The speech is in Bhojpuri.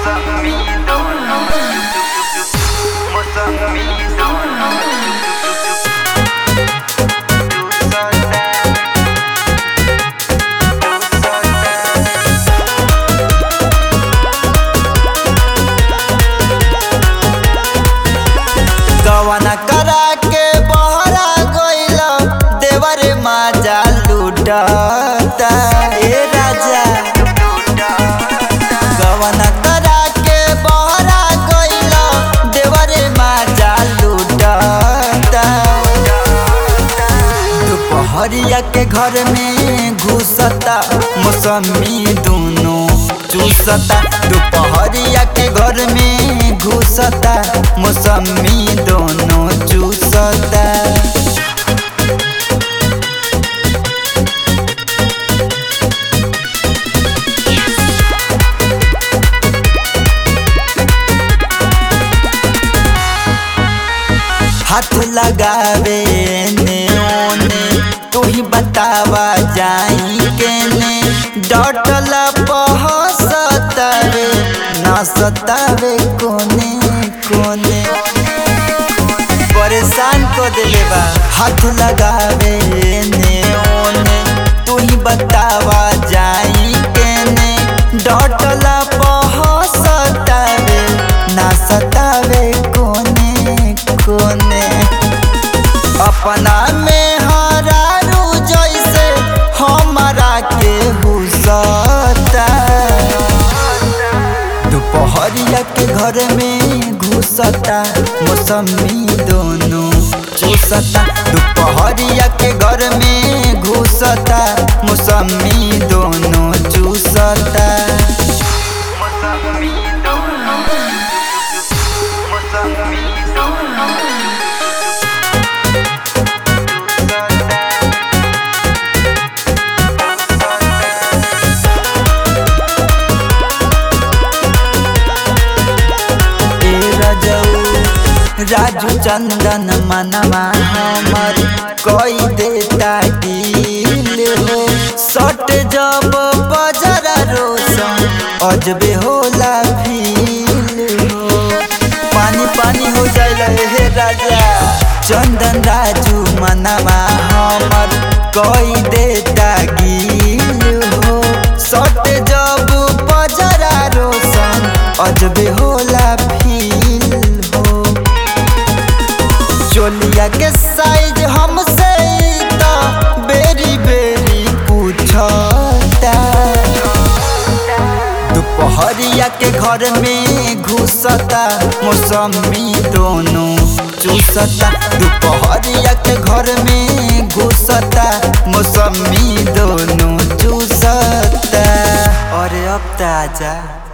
मौसमी दोनों मौसमी दोनों तू सोता तू सोता गवना करा के बहरा गइल देवर माजा लूटता ए राजा गवना करा के बहरा गइल देवर माजा लूटता दोपहरिया के घर में घुसता मौसमी दोनों चूसता दोपहरिया के घर में घुसता मौसमी दोनों चूसता हाथ लगावे ने ओने तू ही बतावा जाई के ने डटल पहसतवे ना सतावे कोने कोने परेशान को देले बा हाथ लगावे ने ओने तू ही बतावा जाई के ने डटल पहसतवे ना सतावे कोने कोने अपना में हरारू जैसे हमारा के हुसता दोपहरिया के घर में घुसता मौसमी दोनों चूसता दोपहरिया के घर में घुसता मौसमी दोनों चूसता मौसमी दोनों मौसमी दोनों तू सोता ए रजऊ राजू चंदन मनवा हमर कोई देता गिल हो सट जब बजरा रोशन अजबे होला फील हो पानी पानी हो जाइल हे राजा चंदन राजू मनवा हमर कोई देता गिल हो सट जब बजरा रोशन अजबे होला फील हो चोलिया के साइज हमसे तो बेरी बेरी पूछता दोपहरिया के घर में घुसता मौसमी दोनों चूसता दोपहरिया के घर में घुसता मौसमी दोनों चूसता अरे अब ताजा